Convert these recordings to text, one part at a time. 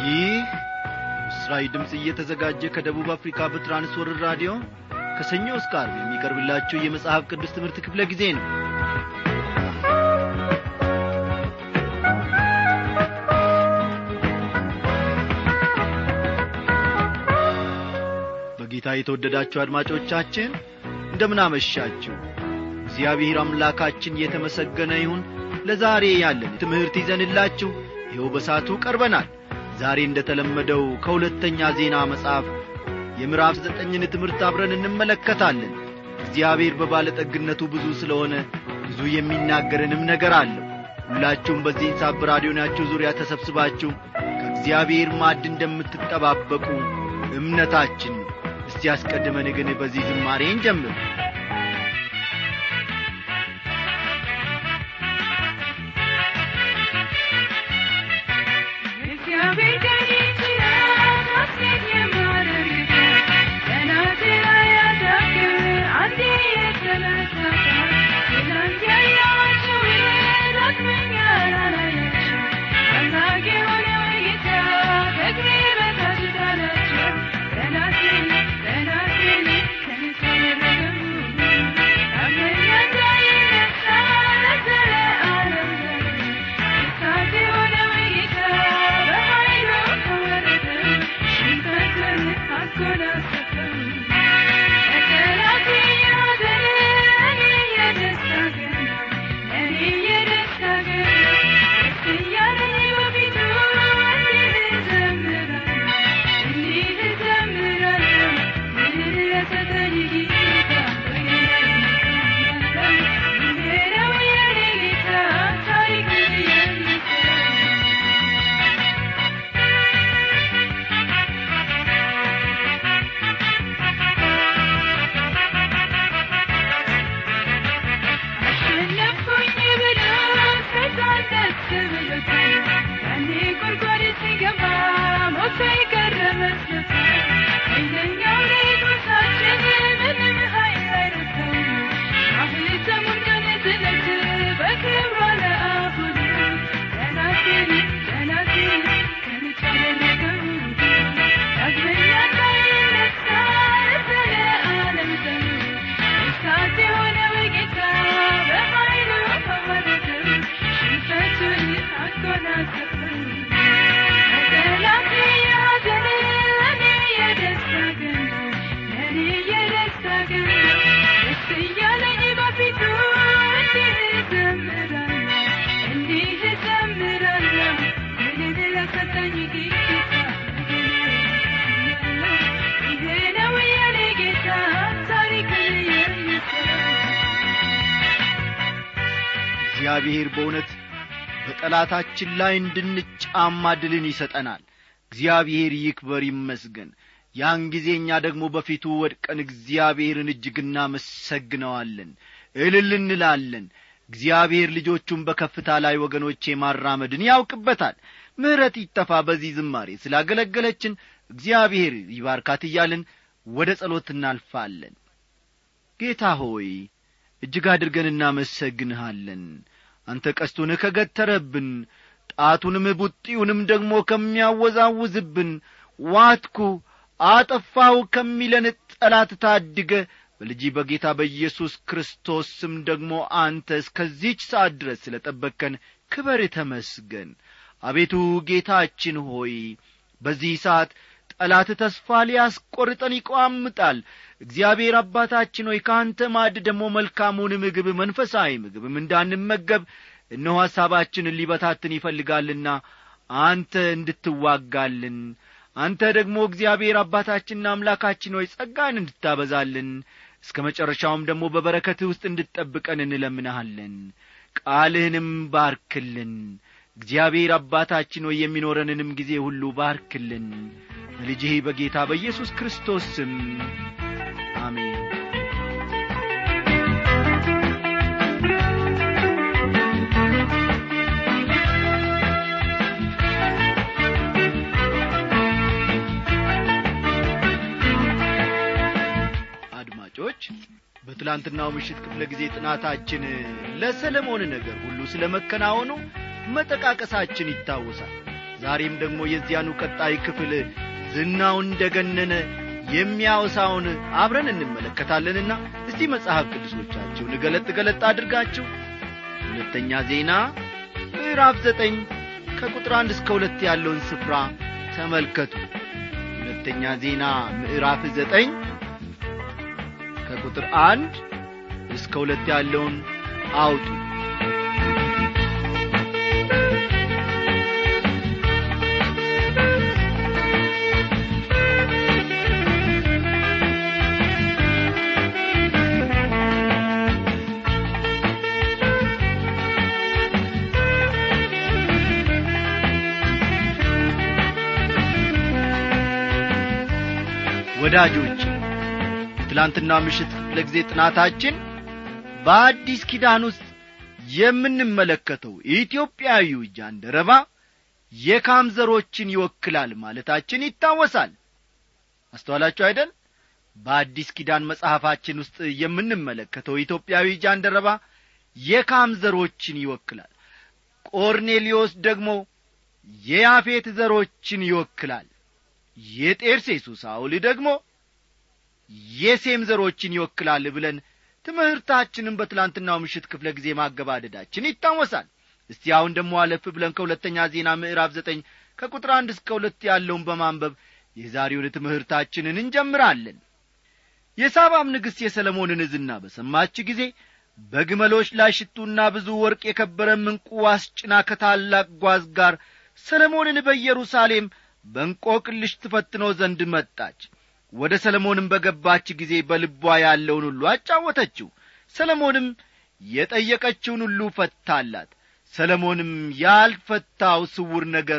ይህ ምስራዊ ድምፅ እየተዘጋጀ ከደቡብ አፍሪካ በትራንስወርር ራዲዮ ከሰኞ እስከ አርብ የሚቀርብላችሁ የመጽሐፍ ቅዱስ ትምህርት ክፍለ ጊዜ ነው በጌታ የተወደዳችሁ አድማጮቻችን እንደምናመሻችሁ እግዚአብሔር አምላካችን የተመሰገነ ይሁን ለዛሬ ያለን ትምህርት ይዘንላችሁ ይኸው በሳቱ ቀርበናል ዛሬ እንደ ተለመደው ከሁለተኛ ዜና መጽሐፍ የምዕራፍ ዘጠኝን ትምህርት አብረን እንመለከታለን እግዚአብሔር በባለጠግነቱ ብዙ ስለሆነ ብዙ የሚናገርንም ነገር አለው ሁላችሁም በዚህን ሳብ ራዲዮናችሁ ዙሪያ ተሰብስባችሁ ከእግዚአብሔር ማድ እንደምትጠባበቁ እምነታችን ነው እስቲ ያስቀድመን ግን በዚህ ዝማሬ እንጀምር እግዚአብሔር በእውነት በጠላታችን ላይ እንድንጫማ ድልን ይሰጠናል እግዚአብሔር ይክበር ይመስገን ያን ጊዜ እኛ ደግሞ በፊቱ ወድቀን እግዚአብሔርን እጅግ እናመሰግነዋለን እልል እንላለን እግዚአብሔር ልጆቹን በከፍታ ላይ ወገኖቼ ማራመድን ያውቅበታል ምሕረት ይጠፋ በዚህ ዝማሬ ስላገለገለችን እግዚአብሔር ይባርካት እያልን ወደ ጸሎት እናልፋለን ጌታ ሆይ እጅግ አድርገን እናመሰግንሃለን አንተ ቀስቱን ከገተረብን ጣቱንም ቡጢውንም ደግሞ ከሚያወዛውዝብን ዋትኩ አጠፋው ከሚለን ጠላት ታድገ በልጂ በጌታ በኢየሱስ ክርስቶስ ስም ደግሞ አንተ እስከዚች ሰዓት ድረስ ስለ ጠበቅከን ክበር ተመስገን አቤቱ ጌታችን ሆይ በዚህ ሰዓት ጠላት ተስፋ ሊያስቈርጠን ይቋምጣል እግዚአብሔር አባታችን ሆይ ከአንተ ማድ ደግሞ መልካሙን ምግብ መንፈሳዊ ምግብም እንዳንመገብ እነሆ ሐሳባችንን ሊበታትን ይፈልጋልና አንተ እንድትዋጋልን አንተ ደግሞ እግዚአብሔር አባታችንና አምላካችን ሆይ ጸጋን እንድታበዛልን እስከ መጨረሻውም ደግሞ በበረከትህ ውስጥ እንድትጠብቀን እንለምንሃለን ቃልህንም ባርክልን እግዚአብሔር አባታችን ሆይ የሚኖረንንም ጊዜ ሁሉ ባርክልን በልጅህ በጌታ በኢየሱስ ክርስቶስ ስም አሜን አድማጮች በትላንትናው ምሽት ክፍለ ጊዜ ጥናታችን ለሰለሞን ነገር ሁሉ ስለ መከናወኑ መጠቃቀሳችን ይታወሳል ዛሬም ደግሞ የዚያኑ ቀጣይ ክፍል ዝናው እንደ ገነነ የሚያወሳውን አብረን እንመለከታለንና እስቲ መጽሐፍ ቅዱሶቻችሁን ገለጥ ገለጥ አድርጋችሁ ሁለተኛ ዜና ምዕራፍ ዘጠኝ ከቁጥር አንድ እስከ ሁለት ያለውን ስፍራ ተመልከቱ ሁለተኛ ዜና ምዕራፍ ዘጠኝ ከቁጥር አንድ እስከ ሁለት ያለውን አውጡ ወዳጆች የትላንትና ምሽት ክፍለ ጊዜ ጥናታችን በአዲስ ኪዳን ውስጥ የምንመለከተው ኢትዮጵያዊው ጃንደረባ የካም ዘሮችን ይወክላል ማለታችን ይታወሳል አስተዋላችሁ አይደል በአዲስ ኪዳን መጽሐፋችን ውስጥ የምንመለከተው ኢትዮጵያዊ ጃንደረባ የካም ዘሮችን ይወክላል ቆርኔሊዮስ ደግሞ የያፌት ዘሮችን ይወክላል የጤርሴሱ ሳውል ደግሞ የሴም ዘሮችን ይወክላል ብለን ትምህርታችንን በትላንትናው ምሽት ክፍለ ጊዜ ማገባደዳችን ይታወሳል እስቲ አሁን ደግሞ አለፍ ብለን ከሁለተኛ ዜና ምዕራፍ ዘጠኝ ከቁጥር አንድ እስከ ሁለት ያለውን በማንበብ የዛሬውን ትምህርታችንን እንጀምራለን የሳባም ንግሥት የሰለሞንን ዝና በሰማች ጊዜ በግመሎች ላይ ሽቱና ብዙ ወርቅ የከበረ ምንቁ አስጭና ከታላቅ ጓዝ ጋር ሰለሞንን በኢየሩሳሌም በእንቆቅልሽ ትፈትነው ዘንድ መጣች ወደ ሰለሞንም በገባች ጊዜ በልቧ ያለውን ሁሉ አጫወተችው ሰለሞንም የጠየቀችውን ሁሉ ፈታላት ሰለሞንም ያልፈታው ስውር ነገር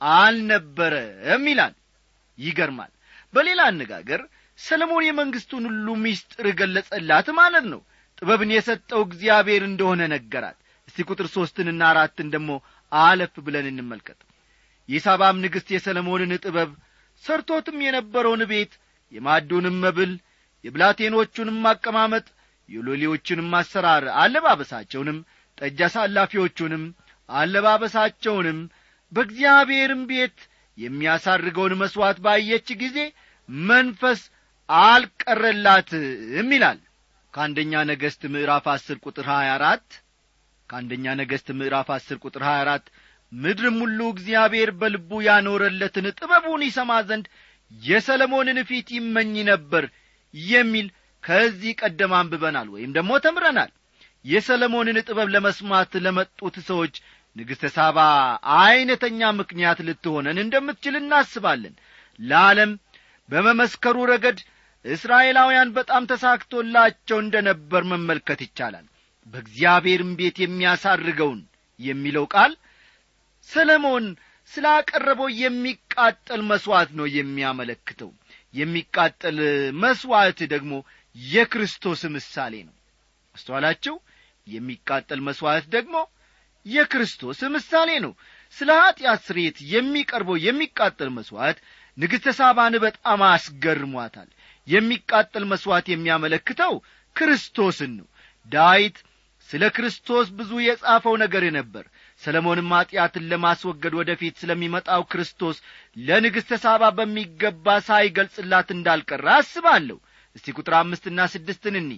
አልነበረም ይላል ይገርማል በሌላ አነጋገር ሰለሞን የመንግሥቱን ሁሉ ሚስጥር ገለጸላት ማለት ነው ጥበብን የሰጠው እግዚአብሔር እንደሆነ ነገራት እስቲ ቁጥር ሦስትንና አራትን ደግሞ አለፍ ብለን እንመልከት የሳባም ንግሥት የሰለሞንን ጥበብ ሰርቶትም የነበረውን ቤት የማዱንም መብል የብላቴኖቹንም አቀማመጥ የሎሌዎቹንም አሰራር አለባበሳቸውንም ጠጅ አሳላፊዎቹንም አለባበሳቸውንም በእግዚአብሔርም ቤት የሚያሳርገውን መሥዋዕት ባየች ጊዜ መንፈስ አልቀረላትም ይላል ከአንደኛ ነገሥት ምዕራፍ አስር ቁጥር ሀያ አራት ከአንደኛ ነገሥት ምዕራፍ አስር ቁጥር ሀያ አራት ምድርም ሁሉ እግዚአብሔር በልቡ ያኖረለትን ጥበቡን ይሰማ ዘንድ የሰለሞንን ፊት ይመኝ ነበር የሚል ከዚህ ቀደም አንብበናል ወይም ደግሞ ተምረናል የሰለሞንን ጥበብ ለመስማት ለመጡት ሰዎች ንግሥተ ሳባ ዐይነተኛ ምክንያት ልትሆነን እንደምትችል እናስባለን ለዓለም በመመስከሩ ረገድ እስራኤላውያን በጣም ተሳክቶላቸው እንደ ነበር መመልከት ይቻላል በእግዚአብሔርም ቤት የሚያሳርገውን የሚለው ቃል ሰለሞን ስላቀረበው የሚቃጠል መሥዋዕት ነው የሚያመለክተው የሚቃጠል መሥዋዕት ደግሞ የክርስቶስ ምሳሌ ነው አስተዋላችሁ የሚቃጠል መሥዋዕት ደግሞ የክርስቶስ ምሳሌ ነው ስለ ኀጢአት ስርየት የሚቀርበው የሚቃጠል መሥዋዕት ንግሥተ ሳባን በጣም አስገርሟታል የሚቃጠል መሥዋዕት የሚያመለክተው ክርስቶስን ነው ዳዊት ስለ ክርስቶስ ብዙ የጻፈው ነገር ነበር ሰለሞንም ኀጢአትን ለማስወገድ ወደ ፊት ስለሚመጣው ክርስቶስ ለንግሥተ ሳባ በሚገባ ሳይገልጽላት እንዳልቀረ አስባለሁ እስቲ ቁጥር አምስትና ስድስትን እኒ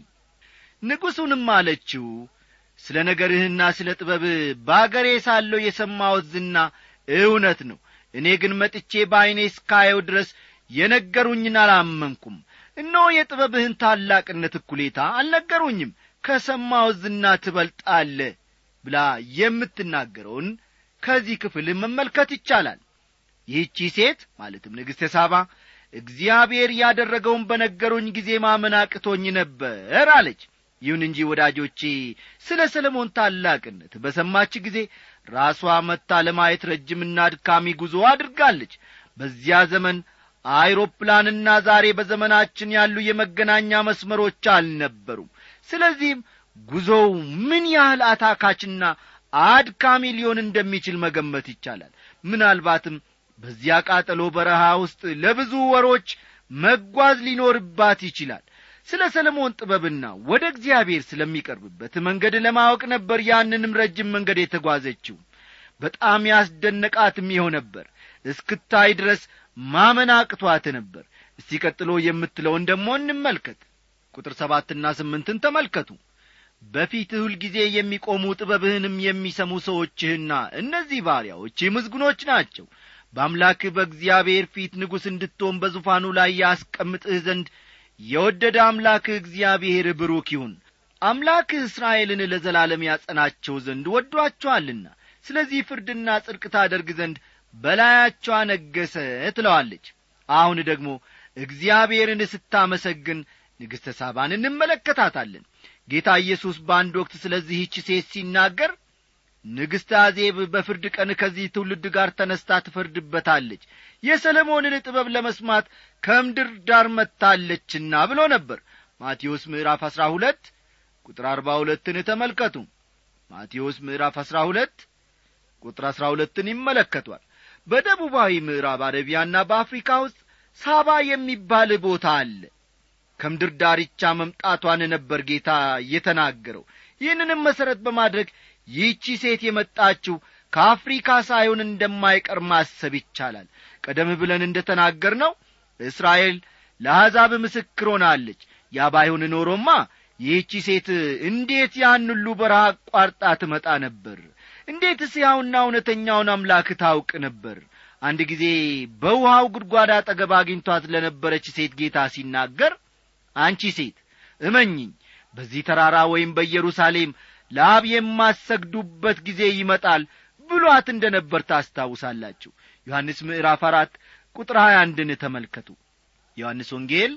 ንጉሡንም አለችው ስለ ነገርህና ስለ ጥበብ በአገሬ ሳለሁ የሰማሁት ዝና እውነት ነው እኔ ግን መጥቼ በዐይኔ እስካየው ድረስ የነገሩኝን አላመንኩም እነሆ የጥበብህን ታላቅነት እኩሌታ አልነገሩኝም ከሰማሁት ዝና ትበልጣለ ብላ የምትናገረውን ከዚህ ክፍል መመልከት ይቻላል ይህቺ ሴት ማለትም ንግሥተ ሳባ እግዚአብሔር ያደረገውን በነገሩኝ ጊዜ ማመን አቅቶኝ ነበር አለች ይሁን እንጂ ወዳጆቼ ስለ ሰለሞን ታላቅነት በሰማች ጊዜ ራሷ መታ ለማየት ረጅምና አድካሚ ጉዞ አድርጋለች በዚያ ዘመን አይሮፕላንና ዛሬ በዘመናችን ያሉ የመገናኛ መስመሮች አልነበሩም ስለዚህም ጉዞው ምን ያህል አታካችና አድካሚ ሊሆን እንደሚችል መገመት ይቻላል ምናልባትም በዚያ ቃጠሎ በረሃ ውስጥ ለብዙ ወሮች መጓዝ ሊኖርባት ይችላል ስለ ሰለሞን ጥበብና ወደ እግዚአብሔር ስለሚቀርብበት መንገድ ለማወቅ ነበር ያንንም ረጅም መንገድ የተጓዘችው በጣም ያስደነቃትም ይኸው ነበር እስክታይ ድረስ ማመን አቅቷት ነበር እስቲ ቀጥሎ የምትለውን ደሞ እንመልከት ቁጥር ሰባትና ስምንትን ተመልከቱ በፊትህ ሁልጊዜ የሚቆሙ ጥበብህንም የሚሰሙ ሰዎችህና እነዚህ ባሪያዎችህ ምዝጉኖች ናቸው በአምላክህ በእግዚአብሔር ፊት ንጉሥ እንድትሆን በዙፋኑ ላይ ያስቀምጥህ ዘንድ የወደደ አምላክህ እግዚአብሔር ብሩክ ይሁን አምላክህ እስራኤልን ለዘላለም ያጸናቸው ዘንድ ወዷቸዋልና ስለዚህ ፍርድና ጽድቅ ታደርግ ዘንድ በላያቸው አነገሰ ትለዋለች አሁን ደግሞ እግዚአብሔርን ስታመሰግን ንግሥተ ሳባን እንመለከታታለን ጌታ ኢየሱስ በአንድ ወቅት ስለዚህች ሴት ሲናገር ንግሥተ አዜብ በፍርድ ቀን ከዚህ ትውልድ ጋር ተነስታ ትፈርድበታለች የሰለሞንን ጥበብ ለመስማት ከምድር ዳር መጥታለችና ብሎ ነበር ማቴዎስ ምዕራፍ አሥራ ሁለት ቁጥር አርባ ሁለትን ተመልከቱ ማቴዎስ ምዕራፍ አሥራ ሁለት ቁጥር አሥራ ሁለትን ይመለከቷል በደቡባዊ ምዕራብ አረቢያና በአፍሪካ ውስጥ ሳባ የሚባል ቦታ አለ ከምድር ዳርቻ መምጣቷን ነበር ጌታ የተናገረው ይህንንም መሠረት በማድረግ ይህቺ ሴት የመጣችው ከአፍሪካ ሳይሆን እንደማይቀር ማሰብ ይቻላል ቀደም ብለን እንደ ተናገር ነው እስራኤል ለአሕዛብ ምስክር ሆናለች ያ ባይሆን ኖሮማ ይህቺ ሴት እንዴት ያን ሁሉ በረሃ አቋርጣ ትመጣ ነበር እንዴትስ ያውና እውነተኛውን አምላክ ታውቅ ነበር አንድ ጊዜ በውሃው ጉድጓድ አጠገብ አግኝቷት ለነበረች ሴት ጌታ ሲናገር አንቺ ሴት እመኝኝ በዚህ ተራራ ወይም በኢየሩሳሌም ለአብ የማሰግዱበት ጊዜ ይመጣል ብሏት እንደ ነበር ታስታውሳላችሁ ዮሐንስ ምዕራፍ አራት ቁጥር ሀያ አንድን ተመልከቱ ዮሐንስ ወንጌል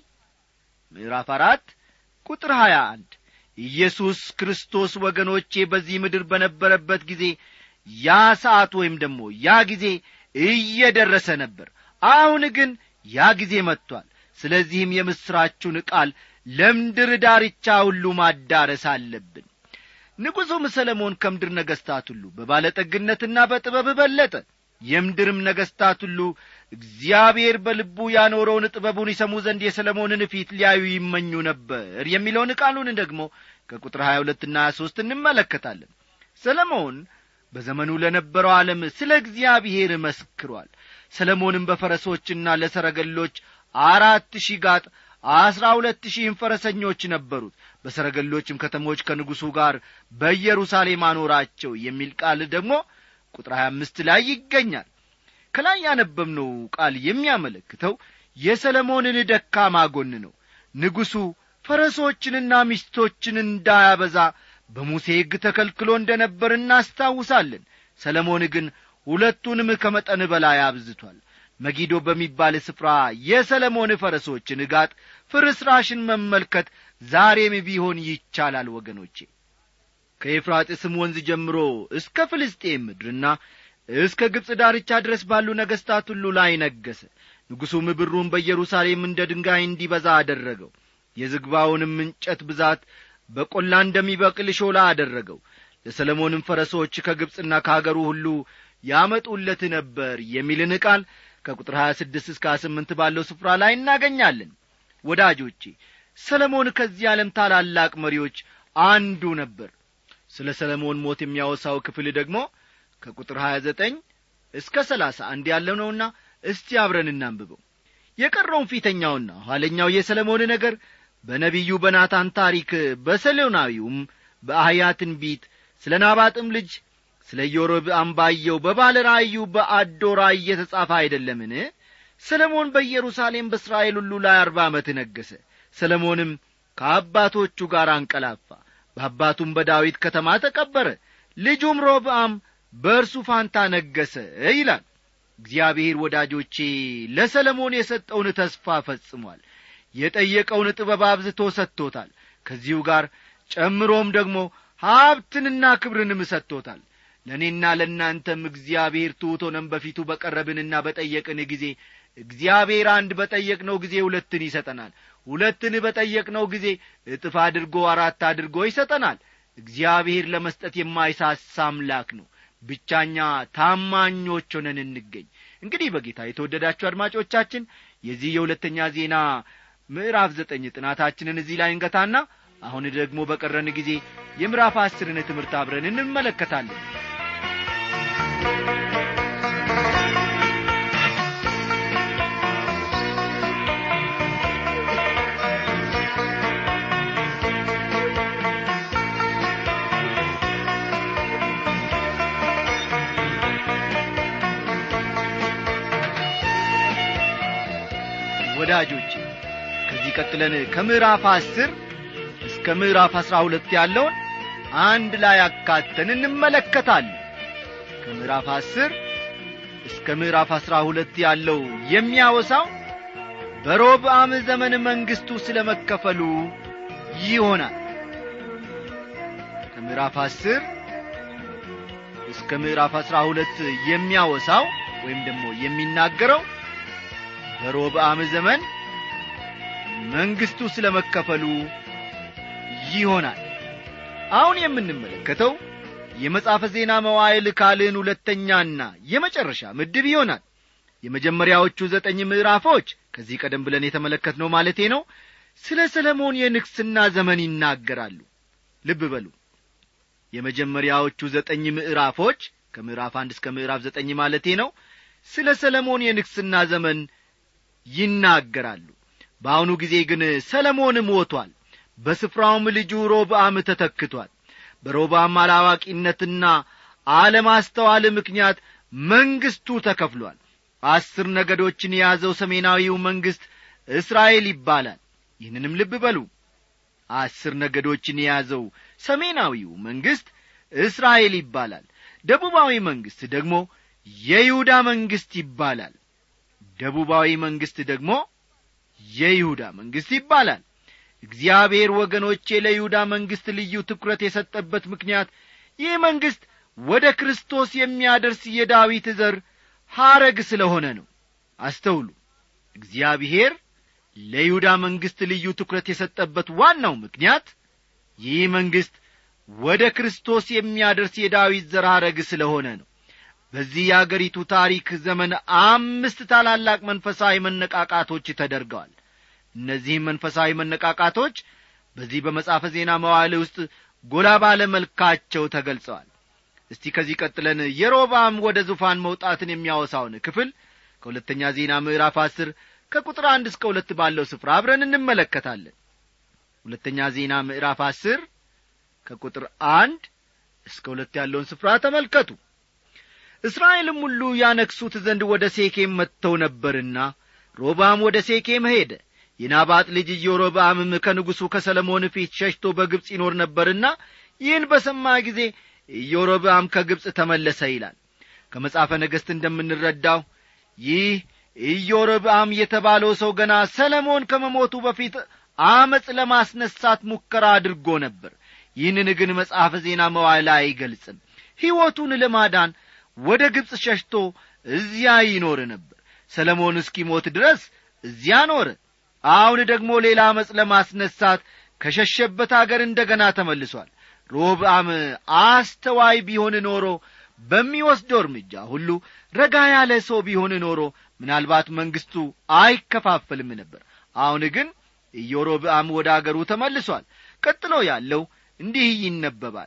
ምዕራፍ አራት ቁጥር ሀያ አንድ ኢየሱስ ክርስቶስ ወገኖቼ በዚህ ምድር በነበረበት ጊዜ ያ ሰዓት ወይም ደግሞ ያ ጊዜ እየደረሰ ነበር አሁን ግን ያ ጊዜ መጥቷል ስለዚህም የምሥራቹን ቃል ለምድር ዳርቻ ሁሉ ማዳረስ አለብን ንጉሡም ሰለሞን ከምድር ነገሥታት ሁሉ በባለጠግነትና በጥበብ በለጠ የምድርም ነገሥታት ሁሉ እግዚአብሔር በልቡ ያኖረውን ጥበቡን ይሰሙ ዘንድ የሰለሞንን ፊት ሊያዩ ይመኙ ነበር የሚለውን ቃሉን ደግሞ ከቁጥር ሀያ ሁለትና ሀያ ሦስት እንመለከታለን ሰለሞን በዘመኑ ለነበረው ዓለም ስለ እግዚአብሔር መስክሯል ሰለሞንም በፈረሶችና ለሰረገሎች አራት ሺህ ጋጥ አስራ ሁለት ሺህም ፈረሰኞች ነበሩት በሰረገሎችም ከተሞች ከንጉሡ ጋር በኢየሩሳሌም አኖራቸው የሚል ቃል ደግሞ ቁጥር ሀያ አምስት ላይ ይገኛል ከላይ ያነበብነው ቃል የሚያመለክተው የሰለሞንን ደካማ ጎን ነው ንጉሡ ፈረሶችንና ሚስቶችን እንዳያበዛ በሙሴ ሕግ ተከልክሎ እንደ ነበር እናስታውሳለን ሰለሞን ግን ሁለቱንም ከመጠን በላይ አብዝቷል መጊዶ በሚባል ስፍራ የሰለሞን ፈረሶች ንጋጥ ፍርስራሽን መመልከት ዛሬም ቢሆን ይቻላል ወገኖቼ ከኤፍራጥስም ወንዝ ጀምሮ እስከ ፍልስጤም ምድርና እስከ ግብፅ ዳርቻ ድረስ ባሉ ነገሥታት ሁሉ ላይ ነገሰ ንጉሡም ብሩን በኢየሩሳሌም እንደ ድንጋይ እንዲበዛ አደረገው የዝግባውንም እንጨት ብዛት በቈላ እንደሚበቅል ሾላ አደረገው ለሰለሞንም ፈረሶች ከግብፅና ከአገሩ ሁሉ ያመጡለት ነበር የሚልን ቃል ከቁጥር 26 እስከ 28 ባለው ስፍራ ላይ እናገኛለን ወዳጆቼ ሰለሞን ከዚህ ዓለም ታላላቅ መሪዎች አንዱ ነበር ስለ ሰለሞን ሞት የሚያወሳው ክፍል ደግሞ ከቁጥር 29 እስከ 31 ያለው ነውና እስቲ አብረን እናንብበው የቀረውን ፊተኛውና ኋለኛው የሰለሞን ነገር በነቢዩ በናታን ታሪክ በሰሎናዊውም በአህያ ትንቢት ስለ ናባጥም ልጅ ስለ ኢዮሮብአም ባየው በባለ ራእዩ በአዶ ራእይ የተጻፈ አይደለምን ሰለሞን በኢየሩሳሌም በእስራኤል ሁሉ ላይ አርባ ዓመት ነገሠ ሰለሞንም ከአባቶቹ ጋር አንቀላፋ በአባቱም በዳዊት ከተማ ተቀበረ ልጁም ሮብአም በእርሱ ፋንታ ነገሠ ይላል እግዚአብሔር ወዳጆቼ ለሰለሞን የሰጠውን ተስፋ ፈጽሟል የጠየቀውን ጥበብ አብዝቶ ሰጥቶታል ከዚሁ ጋር ጨምሮም ደግሞ ሀብትንና ክብርንም ሰጥቶታል ለእኔና ለእናንተም እግዚአብሔር ትሑት ሆነን በፊቱ በቀረብንና በጠየቅን ጊዜ እግዚአብሔር አንድ በጠየቅነው ጊዜ ሁለትን ይሰጠናል ሁለትን በጠየቅነው ጊዜ እጥፍ አድርጎ አራት አድርጎ ይሰጠናል እግዚአብሔር ለመስጠት የማይሳሳ አምላክ ነው ብቻኛ ታማኞች ሆነን እንገኝ እንግዲህ በጌታ የተወደዳችሁ አድማጮቻችን የዚህ የሁለተኛ ዜና ምዕራፍ ዘጠኝ ጥናታችንን እዚህ ላይ እንገታና አሁን ደግሞ በቀረን ጊዜ የምዕራፍ አስርን ትምህርት አብረን እንመለከታለን ወዳጆች ከዚህ ቀጥለን ከምዕራፍ አስር እስከ ምዕራፍ አሥራ ሁለት ያለውን አንድ ላይ አካተን እንመለከታለን ከምዕራፍ አስር እስከ ምዕራፍ አሥራ ሁለት ያለው የሚያወሳው በሮብዓም ዘመን መንግሥቱ ስለ መከፈሉ ይሆናል ከምዕራፍ አስር እስከ ምዕራፍ አሥራ ሁለት የሚያወሳው ወይም ደግሞ የሚናገረው በሮብዓም ዘመን መንግሥቱ ስለ መከፈሉ ይሆናል አሁን የምንመለከተው የመጽሐፈ ዜና መዋዕል ካልዕን ሁለተኛና የመጨረሻ ምድብ ይሆናል የመጀመሪያዎቹ ዘጠኝ ምዕራፎች ከዚህ ቀደም ብለን የተመለከትነው ማለቴ ነው ስለ ሰለሞን የንግሥና ዘመን ይናገራሉ ልብ በሉ የመጀመሪያዎቹ ዘጠኝ ምዕራፎች ከምዕራፍ አንድ እስከ ምዕራፍ ዘጠኝ ማለቴ ነው ስለ ሰለሞን የንግሥና ዘመን ይናገራሉ በአሁኑ ጊዜ ግን ሰለሞን ሞቷል በስፍራውም ልጁ ሮብዓም ተተክቷል በሮብዓም አላዋቂነትና አለማስተዋል ምክንያት መንግሥቱ ተከፍሏል አስር ነገዶችን የያዘው ሰሜናዊው መንግሥት እስራኤል ይባላል ይህንንም ልብ በሉ አስር ነገዶችን የያዘው ሰሜናዊው መንግሥት እስራኤል ይባላል ደቡባዊ መንግሥት ደግሞ የይሁዳ መንግሥት ይባላል ደቡባዊ መንግሥት ደግሞ የይሁዳ መንግሥት ይባላል እግዚአብሔር ወገኖቼ ለይሁዳ መንግሥት ልዩ ትኩረት የሰጠበት ምክንያት ይህ መንግሥት ወደ ክርስቶስ የሚያደርስ የዳዊት ዘር ሐረግ ስለሆነ ነው አስተውሉ እግዚአብሔር ለይሁዳ መንግሥት ልዩ ትኩረት የሰጠበት ዋናው ምክንያት ይህ መንግሥት ወደ ክርስቶስ የሚያደርስ የዳዊት ዘር ሐረግ ስለሆነ ነው በዚህ የአገሪቱ ታሪክ ዘመን አምስት ታላላቅ መንፈሳዊ መነቃቃቶች ተደርገዋል እነዚህም መንፈሳዊ መነቃቃቶች በዚህ በመጽሐፈ ዜና መዋዕል ውስጥ ጎላ ባለ መልካቸው ተገልጸዋል እስቲ ከዚህ ቀጥለን የሮባም ወደ ዙፋን መውጣትን የሚያወሳውን ክፍል ከሁለተኛ ዜና ምዕራፍ አስር ከቁጥር አንድ እስከ ሁለት ባለው ስፍራ አብረን እንመለከታለን ሁለተኛ ዜና ምዕራፍ አስር ከቁጥር አንድ እስከ ሁለት ያለውን ስፍራ ተመልከቱ እስራኤልም ሁሉ ያነክሱት ዘንድ ወደ ሴኬም መጥተው ነበርና ሮባም ወደ ሴኬም ሄደ የናባጥ ልጅ ኢዮሮብዓምም ከንጉሡ ከሰለሞን ፊት ሸሽቶ በግብፅ ይኖር ነበርና ይህን በሰማ ጊዜ ኢዮሮብዓም ከግብፅ ተመለሰ ይላል ከመጽሐፈ ነገሥት እንደምንረዳው ይህ ኢዮሮብዓም የተባለው ሰው ገና ሰለሞን ከመሞቱ በፊት አመፅ ለማስነሳት ሙከራ አድርጎ ነበር ይህንን ግን መጽሐፈ ዜና መዋዕል አይገልጽም ሕይወቱን ለማዳን ወደ ግብፅ ሸሽቶ እዚያ ይኖር ነበር ሰለሞን እስኪሞት ድረስ እዚያ ኖረ አሁን ደግሞ ሌላ አመፅ ለማስነሳት ከሸሸበት አገር እንደ ገና ተመልሷል ሮብዓም አስተዋይ ቢሆን ኖሮ በሚወስደው እርምጃ ሁሉ ረጋ ያለ ሰው ቢሆን ኖሮ ምናልባት መንግሥቱ አይከፋፈልም ነበር አሁን ግን ኢዮሮብዓም ወደ አገሩ ተመልሷል ቀጥሎ ያለው እንዲህ ይነበባል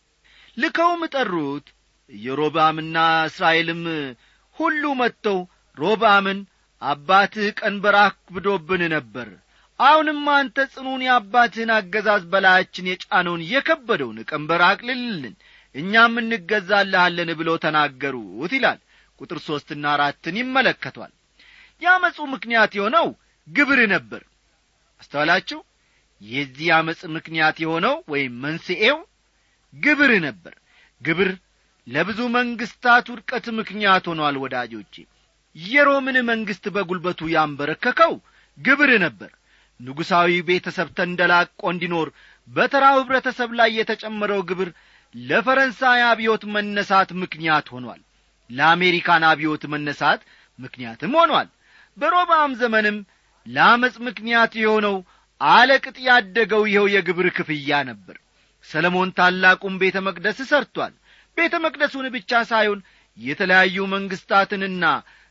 ልከውም ጠሩት ኢዮሮብዓምና እስራኤልም ሁሉ መጥተው ሮብዓምን አባትህ ቀንበር አክብዶብን ነበር አሁንም አንተ ጽኑን የአባትህን አገዛዝ በላያችን የጫነውን የከበደውን ቀንበር አቅልልልን እኛም እንገዛልሃለን ብለው ተናገሩት ይላል ቁጥር ሦስትና አራትን ይመለከቷል የአመፁ ምክንያት የሆነው ግብር ነበር አስተዋላችሁ የዚህ አመፅ ምክንያት የሆነው ወይም መንስኤው ግብር ነበር ግብር ለብዙ መንግሥታት ውድቀት ምክንያት ሆኗል ወዳጆቼ የሮምን መንግሥት በጒልበቱ ያንበረከከው ግብር ነበር ንጉሣዊ ቤተሰብ ተንደላቆ እንዲኖር በተራው ኅብረተሰብ ላይ የተጨመረው ግብር ለፈረንሳይ አብዮት መነሳት ምክንያት ሆኗል ለአሜሪካን አብዮት መነሳት ምክንያትም ሆኗል በሮባም ዘመንም ለአመፅ ምክንያት የሆነው አለቅጥ ያደገው ይኸው የግብር ክፍያ ነበር ሰለሞን ታላቁን ቤተ መቅደስ ሰርቷል ቤተ መቅደሱን ብቻ ሳይሆን የተለያዩ መንግሥታትንና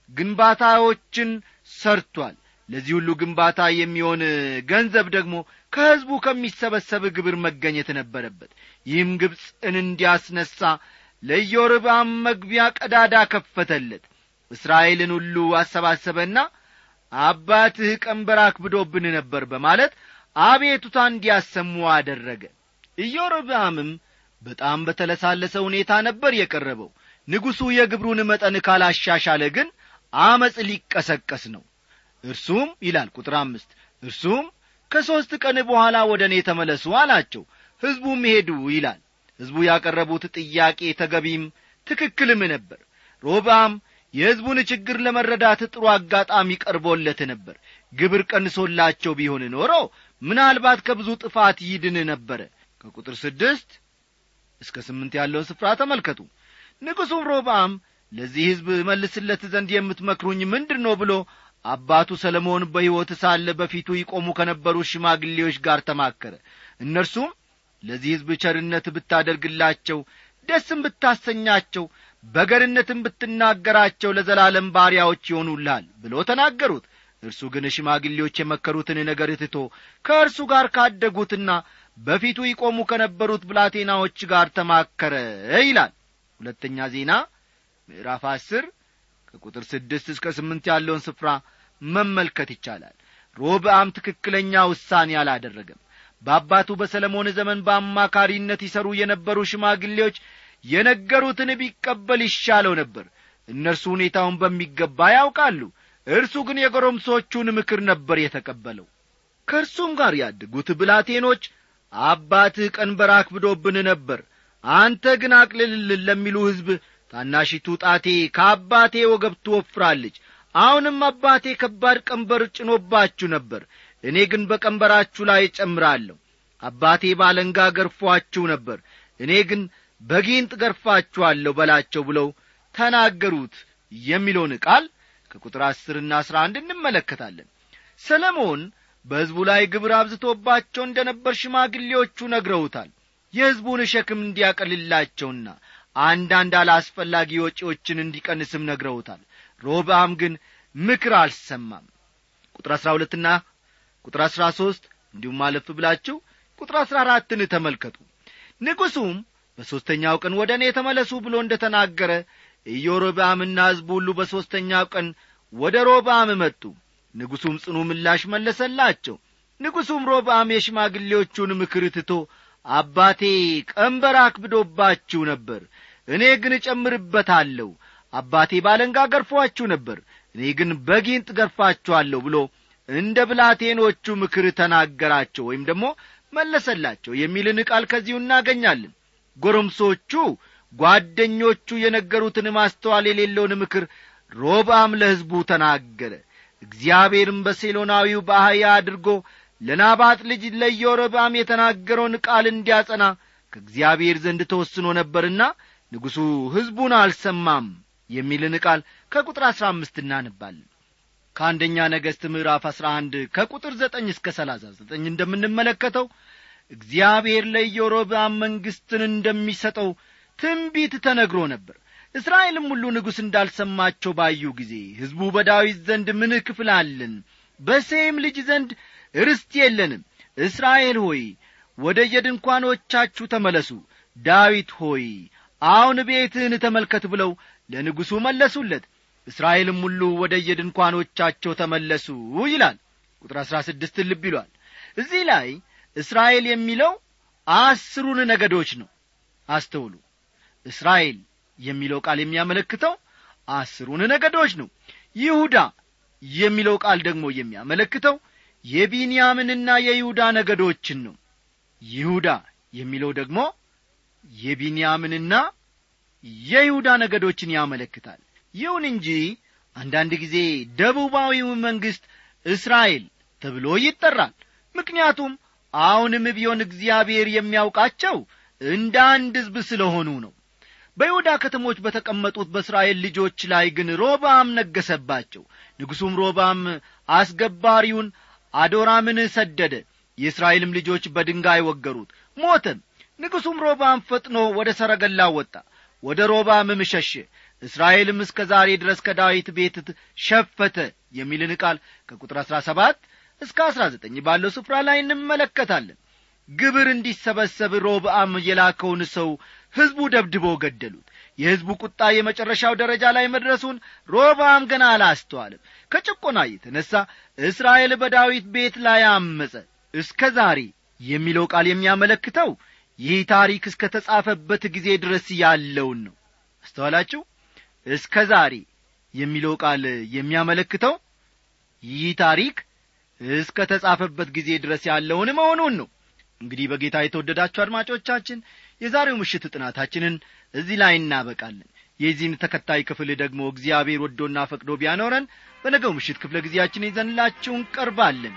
ግንባታዎችን ሰርቷል ለዚህ ሁሉ ግንባታ የሚሆን ገንዘብ ደግሞ ከሕዝቡ ከሚሰበሰብ ግብር መገኘት ነበረበት ይህም ግብፅን እንዲያስነሣ ለኢዮርብዓም መግቢያ ቀዳዳ ከፈተለት እስራኤልን ሁሉ አሰባሰበና አባትህ ቀንበር አክብዶብን ነበር በማለት አቤቱታ እንዲያሰሙ አደረገ ኢዮርብዓምም በጣም በተለሳለሰ ሁኔታ ነበር የቀረበው ንጉሡ የግብሩን መጠን ካላሻሻለ ግን አመፅ ሊቀሰቀስ ነው እርሱም ይላል ቁጥር አምስት እርሱም ከሦስት ቀን በኋላ ወደ እኔ ተመለሱ አላቸው ሕዝቡም ሄዱ ይላል ሕዝቡ ያቀረቡት ጥያቄ ተገቢም ትክክልም ነበር ሮብዓም የሕዝቡን ችግር ለመረዳት ጥሩ አጋጣሚ ቀርቦለት ነበር ግብር ቀንሶላቸው ቢሆን ኖሮ ምናልባት ከብዙ ጥፋት ይድን ነበረ ከቁጥር ስድስት እስከ ስምንት ያለውን ስፍራ ተመልከቱ ንጉሡም ሮብዓም ለዚህ ሕዝብ መልስለት ዘንድ የምትመክሩኝ ምንድር ነው ብሎ አባቱ ሰለሞን በሕይወት ሳለ በፊቱ ይቆሙ ከነበሩ ሽማግሌዎች ጋር ተማከረ እነርሱም ለዚህ ሕዝብ ቸርነት ብታደርግላቸው ደስም ብታሰኛቸው በገርነትም ብትናገራቸው ለዘላለም ባሪያዎች ይሆኑልሃል ብሎ ተናገሩት እርሱ ግን ሽማግሌዎች የመከሩትን ነገር ትቶ ከእርሱ ጋር ካደጉትና በፊቱ ይቆሙ ከነበሩት ብላቴናዎች ጋር ተማከረ ይላል ሁለተኛ ዜና ምዕራፍ አስር ከቁጥር ስድስት እስከ ስምንት ያለውን ስፍራ መመልከት ይቻላል ሮብዓም ትክክለኛ ውሳኔ አላደረገም በአባቱ በሰለሞን ዘመን በአማካሪነት ይሰሩ የነበሩ ሽማግሌዎች የነገሩትን ቢቀበል ይሻለው ነበር እነርሱ ሁኔታውን በሚገባ ያውቃሉ እርሱ ግን የጎረምሶቹን ምክር ነበር የተቀበለው ከእርሱም ጋር ያደጉት ብላቴኖች አባትህ ቀንበር አክብዶብን ነበር አንተ ግን አቅልልልን ለሚሉ ሕዝብ ታናሺቱ ጣቴ ከአባቴ ወገብ ትወፍራለች አሁንም አባቴ ከባድ ቀንበር ጭኖባችሁ ነበር እኔ ግን በቀንበራችሁ ላይ እጨምራለሁ አባቴ ባለንጋ ገርፏችሁ ነበር እኔ ግን በጊንጥ ገርፋችኋለሁ በላቸው ብለው ተናገሩት የሚለውን ቃል ከቁጥር አስርና አስራ አንድ እንመለከታለን ሰለሞን በሕዝቡ ላይ ግብር አብዝቶባቸው እንደ ነበር ሽማግሌዎቹ ነግረውታል የሕዝቡን ሸክም እንዲያቀልላቸውና አንዳንድ አላስፈላጊ ወጪዎችን እንዲቀንስም ነግረውታል ሮብዓም ግን ምክር አልሰማም ቁጥር አሥራ ሁለትና ቁጥር አሥራ ሦስት እንዲሁም አለፍ ብላችሁ ቁጥር አሥራ አራትን ተመልከቱ ንጉሡም በሦስተኛው ቀን ወደ እኔ ተመለሱ ብሎ እንደ ተናገረ ኢዮሮብዓምና ሕዝቡ ሁሉ በሦስተኛው ቀን ወደ ሮብዓም መጡ ንጉሡም ጽኑ ምላሽ መለሰላቸው ንጉሡም ሮብዓም የሽማግሌዎቹን ምክር ትቶ አባቴ ቀንበር አክብዶባችሁ ነበር እኔ ግን እጨምርበታለሁ አባቴ ባለንጋ ገርፏችሁ ነበር እኔ ግን በጊንጥ ገርፋችኋለሁ ብሎ እንደ ብላቴኖቹ ምክር ተናገራቸው ወይም ደግሞ መለሰላቸው የሚልን ቃል ከዚሁ እናገኛለን ጎረምሶቹ ጓደኞቹ የነገሩትን ማስተዋል የሌለውን ምክር ሮብዓም ለሕዝቡ ተናገረ እግዚአብሔርም በሴሎናዊው በአህያ አድርጎ ለናባጥ ልጅ ለኢዮሮብዓም የተናገረውን ቃል እንዲያጸና ከእግዚአብሔር ዘንድ ተወስኖ ነበርና ንጉሡ ሕዝቡን አልሰማም የሚልን ቃል ከቁጥር አሥራ አምስት እናንባለን ከአንደኛ ነገሥት ምዕራፍ አሥራ አንድ ከቁጥር ዘጠኝ እስከ ሰላሳ ዘጠኝ እንደምንመለከተው እግዚአብሔር ለኢዮሮብዓም መንግሥትን እንደሚሰጠው ትንቢት ተነግሮ ነበር እስራኤልም ሁሉ ንጉሥ እንዳልሰማቸው ባዩ ጊዜ ሕዝቡ በዳዊት ዘንድ ምን ክፍል አለን በሴም ልጅ ዘንድ ርስት የለንም እስራኤል ሆይ ወደ የድንኳኖቻችሁ ተመለሱ ዳዊት ሆይ አሁን ቤትህን ተመልከት ብለው ለንጉሡ መለሱለት እስራኤልም ሁሉ ወደ የድንኳኖቻቸው ተመለሱ ይላል ቁጥር አሥራ ስድስት ልብ ይሏል እዚህ ላይ እስራኤል የሚለው አስሩን ነገዶች ነው አስተውሉ እስራኤል የሚለው ቃል የሚያመለክተው አስሩን ነገዶች ነው ይሁዳ የሚለው ቃል ደግሞ የሚያመለክተው የቢንያምንና የይሁዳ ነገዶችን ነው ይሁዳ የሚለው ደግሞ የቢንያምንና የይሁዳ ነገዶችን ያመለክታል ይሁን እንጂ አንዳንድ ጊዜ ደቡባዊው መንግሥት እስራኤል ተብሎ ይጠራል ምክንያቱም አሁንም ቢሆን እግዚአብሔር የሚያውቃቸው እንደ አንድ ሕዝብ ስለሆኑ ነው በይሁዳ ከተሞች በተቀመጡት በእስራኤል ልጆች ላይ ግን ሮባም ነገሰባቸው ንጉሡም ሮባም አስገባሪውን አዶራምን ሰደደ የእስራኤልም ልጆች በድንጋይ ወገሩት ሞተም ንጉሡም ሮባም ፈጥኖ ወደ ሰረገላ ወጣ ወደ ሮባምም ሸሸ እስራኤልም እስከ ዛሬ ድረስ ከዳዊት ቤት ሸፈተ የሚልን ቃል ከቁጥር አሥራ ሰባት እስከ አሥራ ዘጠኝ ባለው ስፍራ ላይ እንመለከታለን ግብር እንዲሰበሰብ ሮብአም የላከውን ሰው ሕዝቡ ደብድበው ገደሉት የሕዝቡ ቁጣ የመጨረሻው ደረጃ ላይ መድረሱን ሮብአም ገና አላስተዋልም ከጭቆና የተነሣ እስራኤል በዳዊት ቤት ላይ አመፀ እስከ ዛሬ የሚለው ቃል የሚያመለክተው ይህ ታሪክ እስከ ተጻፈበት ጊዜ ድረስ ያለውን ነው አስተዋላችሁ እስከ ዛሬ የሚለው ቃል የሚያመለክተው ይህ ታሪክ እስከ ተጻፈበት ጊዜ ድረስ ያለውን መሆኑን ነው እንግዲህ በጌታ የተወደዳችሁ አድማጮቻችን የዛሬው ምሽት ጥናታችንን እዚህ ላይ እናበቃለን የዚህን ተከታይ ክፍል ደግሞ እግዚአብሔር ወዶና ፈቅዶ ቢያኖረን በነገው ምሽት ክፍለ ጊዜያችን ይዘንላችሁ እንቀርባለን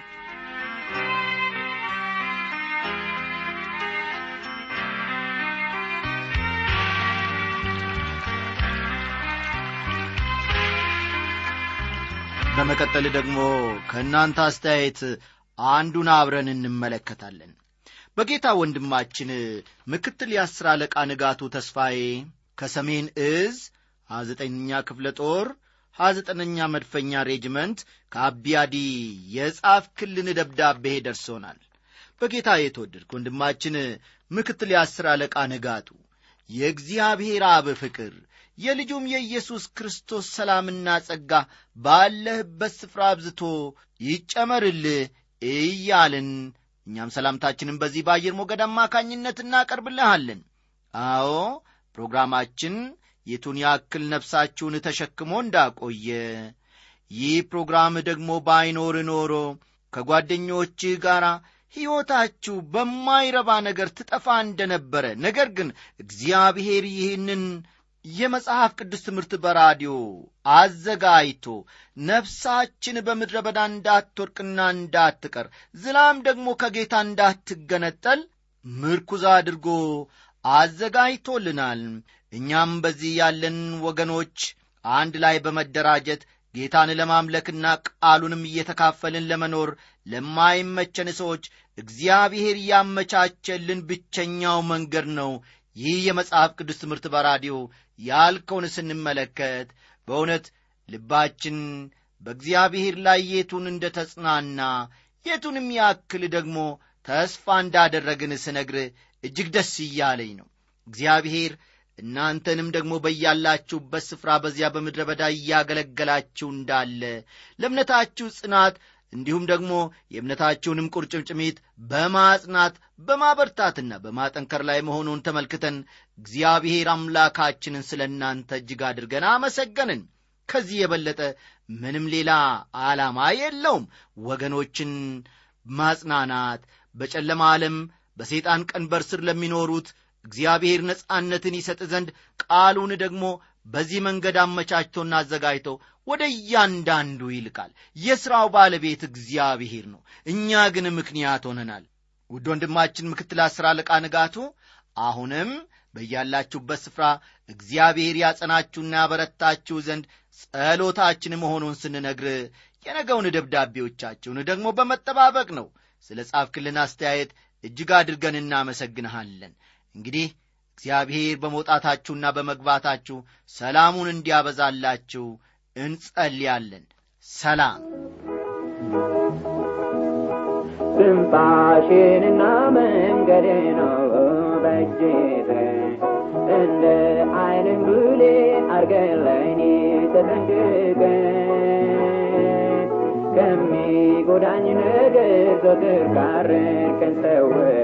በመቀጠል ደግሞ ከእናንተ አስተያየት አንዱን አብረን እንመለከታለን በጌታ ወንድማችን ምክትል የአስር አለቃ ንጋቱ ተስፋዬ ከሰሜን እዝ ሀዘጠኛ ክፍለ ጦር ሀዘጠነኛ መድፈኛ ሬጅመንት ከአቢያዲ የጻፍክልን ደብዳቤ ደርሶናል በጌታ የተወደድክ ወንድማችን ምክትል የአስር አለቃ ንጋቱ የእግዚአብሔር አብ ፍቅር የልጁም የኢየሱስ ክርስቶስ ሰላምና ጸጋ ባለህበት ስፍራ አብዝቶ ይጨመርልህ እያልን እኛም ሰላምታችንን በዚህ በአየር ሞገድ አማካኝነት እናቀርብልሃለን አዎ ፕሮግራማችን የቱን ያክል ነፍሳችሁን ተሸክሞ እንዳቆየ ይህ ፕሮግራም ደግሞ ባይኖር ኖሮ ከጓደኞችህ ጋር ሕይወታችሁ በማይረባ ነገር ትጠፋ እንደነበረ ነገር ግን እግዚአብሔር ይህንን የመጽሐፍ ቅዱስ ትምህርት በራዲዮ አዘጋጅቶ ነፍሳችን በምድረ በዳ እንዳትወርቅና እንዳትቀር ዝላም ደግሞ ከጌታ እንዳትገነጠል ምርኩዝ አድርጎ አዘጋጅቶልናል እኛም በዚህ ያለን ወገኖች አንድ ላይ በመደራጀት ጌታን ለማምለክና ቃሉንም እየተካፈልን ለመኖር ለማይመቸን ሰዎች እግዚአብሔር ያመቻቸልን ብቸኛው መንገድ ነው ይህ የመጽሐፍ ቅዱስ ትምህርት በራዲዮ ያልከውን ስንመለከት በእውነት ልባችን በእግዚአብሔር ላይ የቱን እንደ ተጽናና የቱንም ያክል ደግሞ ተስፋ እንዳደረግን ስነግር እጅግ ደስ እያለኝ ነው እግዚአብሔር እናንተንም ደግሞ በያላችሁበት ስፍራ በዚያ በምድረ በዳ እያገለገላችሁ እንዳለ ለእምነታችሁ ጽናት እንዲሁም ደግሞ የእምነታችሁንም ቁርጭምጭሚት በማጽናት በማበርታትና በማጠንከር ላይ መሆኑን ተመልክተን እግዚአብሔር አምላካችንን ስለ እናንተ እጅግ አድርገን አመሰገንን ከዚህ የበለጠ ምንም ሌላ ዓላማ የለውም ወገኖችን ማጽናናት በጨለማ ዓለም በሰይጣን ቀንበር ስር ለሚኖሩት እግዚአብሔር ነጻነትን ይሰጥ ዘንድ ቃሉን ደግሞ በዚህ መንገድ አመቻችቶና አዘጋጅቶ ወደ እያንዳንዱ ይልቃል የሥራው ባለቤት እግዚአብሔር ነው እኛ ግን ምክንያት ሆነናል ውድ ወንድማችን ምክትል አስር አለቃ ንጋቱ አሁንም በያላችሁበት ስፍራ እግዚአብሔር ያጸናችሁና ያበረታችሁ ዘንድ ጸሎታችን መሆኑን ስንነግር የነገውን ደብዳቤዎቻችሁን ደግሞ በመጠባበቅ ነው ስለ ጻፍክልን አስተያየት እጅግ አድርገን እናመሰግንሃለን እንግዲህ እግዚአብሔር በመውጣታችሁና በመግባታችሁ ሰላሙን እንዲያበዛላችሁ እንጸልያለን ሰላም ትንፋሽንና መንገድ ነው በእጅህ እንደ አይንን ብሌ አርገን ለእኔ ተጠንቅቀ ከሚጎዳኝ ነገር ዘወትር ካረድከን ሰውረ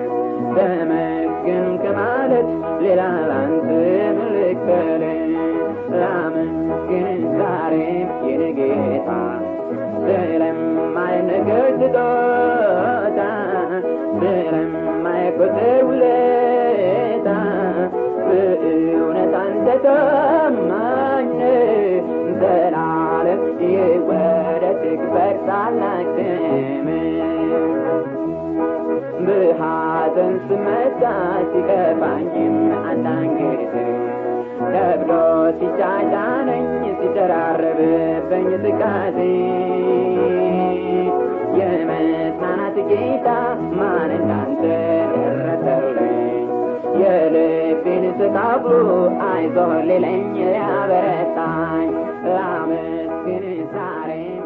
ተመስገን ከማለት ሌላ ላንተ ምልክተል ላመስግን ዛሬም የኔ ጌታ ስለማይነገር ስጦታ ስለማይቆጠር ውለታ በእውነት አንተ ታማኝ ዘላለም ይወደድ ክበር ታላቅ በሐዘን ስመታ ሲከፋኝም አንዳንድ ጊዜ ከብዶ ሲጫጫነኝ ሲደራረብብኝ ትካዜ የመጽናናት ጌታ ማን እንዳንተ ደረሰልኝ የልቤን ተካፍሎ አይዞህ ሊለኝ ሊያበረታኝ ላመስግን ዛሬ